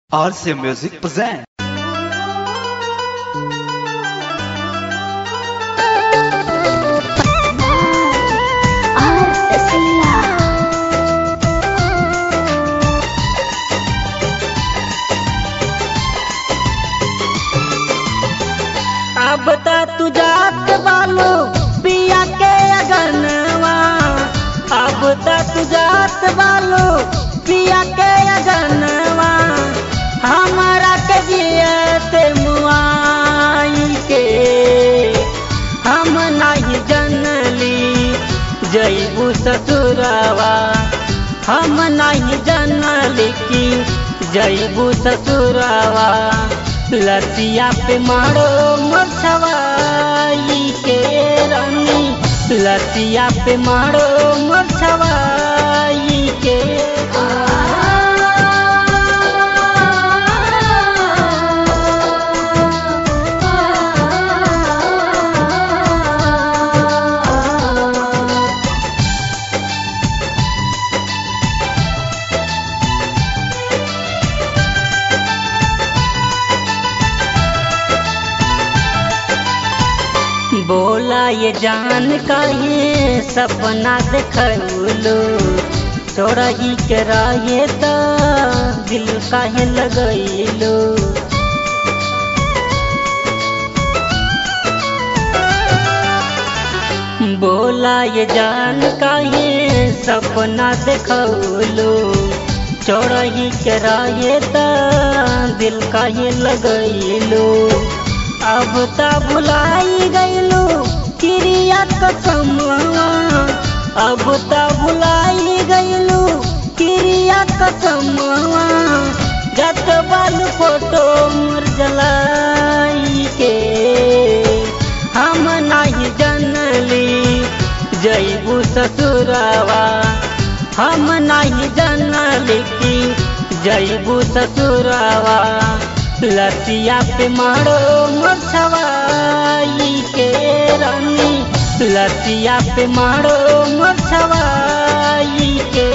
RC Music present. अब त तू जात बालो पिया के अगनवा अब त तू जात बालो पिया के अगनवा हमारा के जियत मुआई के हम नहीं जनली जईबू ससुरवा हम नहीं जनली कि जईबू ससुरवा लतिया पे मारो मछवाई के रानी लतिया पे मारो मछवाई के बोला ये जान काहे सपना देखलो छोड़ा ही के रहे त दिल काहे लगैलो बोला ये जान काहे सपना देखलो छोड़ा ही के रहे त दिल काहे लगैलो अब त भुलाई गईलू क्रिया कसमवा अब त भुलाई गईलू क्रिया कसमवा जत बाल फोटो मोर जलाई के हम नहीं जनली जईबू ससुरवा हम नहीं जनली कि जईबू ससुरवा लतिया पे मारो मछवाई के रानी लतिया पे मारो मछवाई के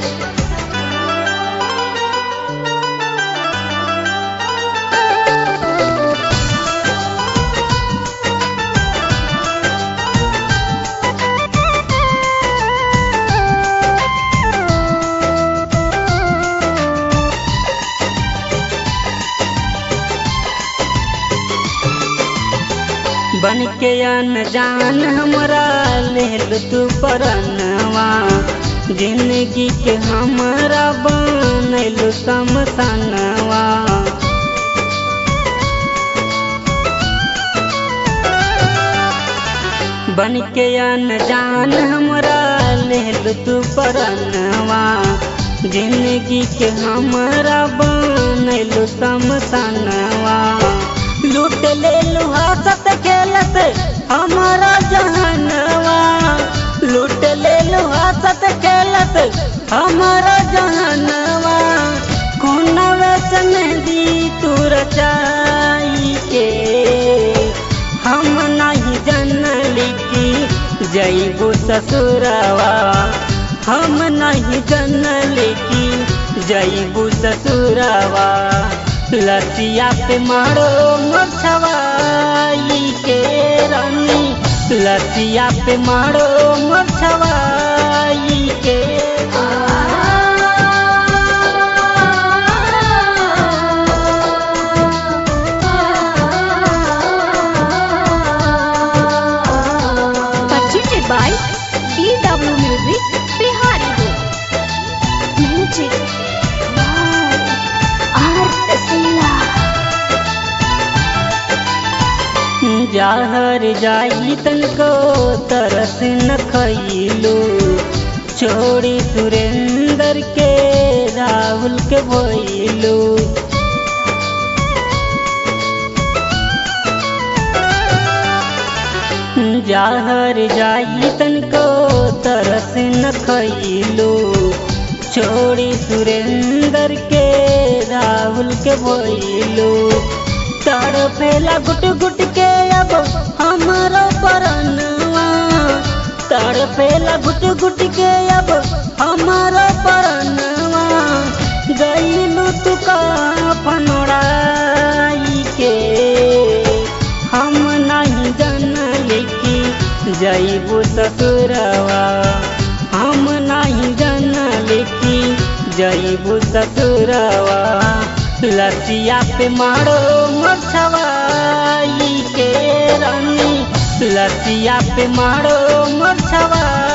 बन के अनजान हमरा लेल तू परनवा जिंदगी के हमरा बनलू समसनवा बन के अनजान हमरा लेल तू परनवा जिंदगी के हमरा बनलू समसनवा लूट ले हंसत खेलत हमारा जहनवा लूट ले हंसत खेलत हमारा जहनवा खुनवे से मेहंदी तू रचाई के हम नहीं जनली कि जईबू ससुरवा हम नहीं जनली कि जईबू ससुरवा लतिया पे मारो मछवाई के रानी लतिया पे मारो मछवाई के Purchased by DW Music, Bihari Road. Music by R. Tasila. जाहर जाई तनको तरस न खैलू छोड़ी सुरेंद्र के राहुल के भैलू जाहर जाई तनको तरस न खैलू छोड़ी सुरेंद्र के राहुल के भैलू तड़पेला गुट गुट के अब हमारो परनवा तड़पेला गुट गुट के अब हमारो परनवा गईलू तू का जईबू ससुरवा हम नहीं जानल की जईबू ससुरवा लसिया पे मारो मछवाई के रानी लसिया पे मारो मछवाई